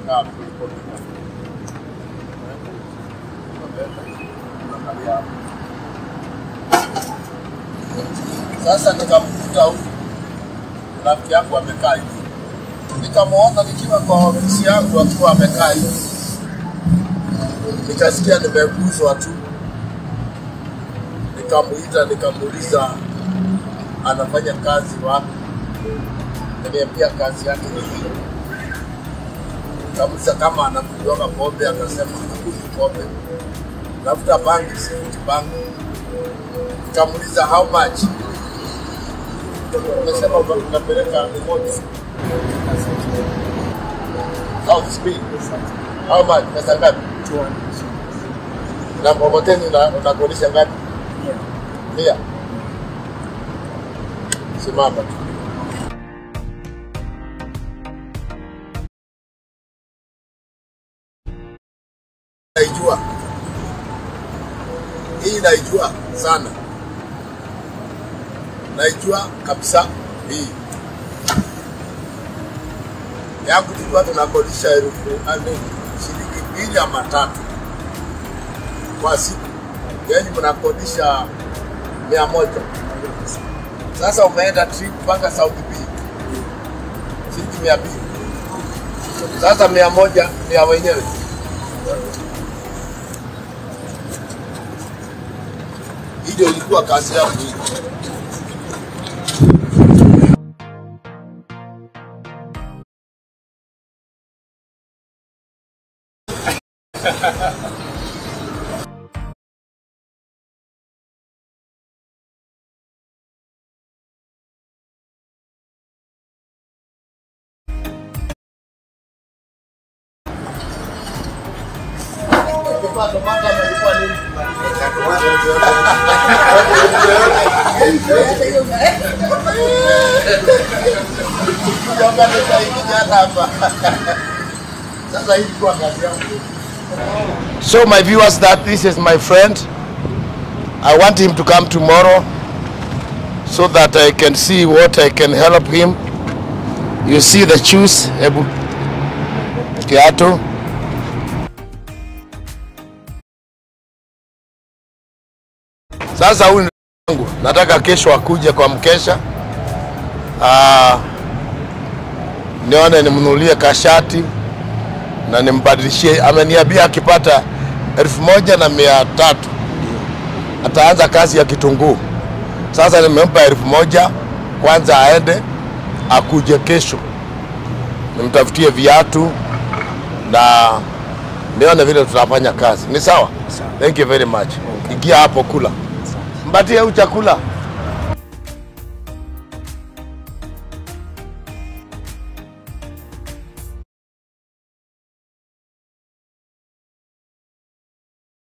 kaa kuliko Sasa nikamkuta huyu rafiki yangu amekaa hivi, nikamwona nikiwa kwa ofisi yangu akiwa amekaa hivi, nikasikia nimeguswa tu, nikamuita, nikamuuliza anafanya kazi wapi, niambia kazi yake ni hii. Nikamuuliza kama anakunywa pombe, akasema anakunywa pombe, nafuta bangi, sifuti bangi. Nikamuuliza how much Umesema unapeleka remote. How speed? How much? Pesa ngapi? Na mkokoteni una- unakodisha ngapi? Mia. Simama tu. Naijua hii, naijua sana naijua kabisa hii yangu tulikuwa tunakodisha elfu nne shilingi mbili ama tatu kwa siku, yani mnakodisha mia moja. Sasa umeenda trip mpaka South B shilingi mia mbili. Sasa mia moja ni ya wenyewe. Hii ndio ilikuwa kazi yangu hii. Kwa tomato ama ilikuwa nini? Kutoka nisaidia hapa. Sasa hii ilikuwa kazi yangu. So my viewers that this is my friend. I want him to come tomorrow so that I can see what I can help him. You see the shoes, hebu kiatu. Sasa huyu wangu nataka kesho akuje kwa mkesha ah, nione nimnunulie kashati na nimbadilishie. Ameniambia akipata elfu moja na mia tatu ataanza kazi ya kitunguu. Sasa nimempa elfu moja kwanza, aende akuje kesho, nimtafutie viatu na nione vile tutafanya kazi. Ni sawa? Thank you very much. Ingia hapo kula, mpatie huyu chakula.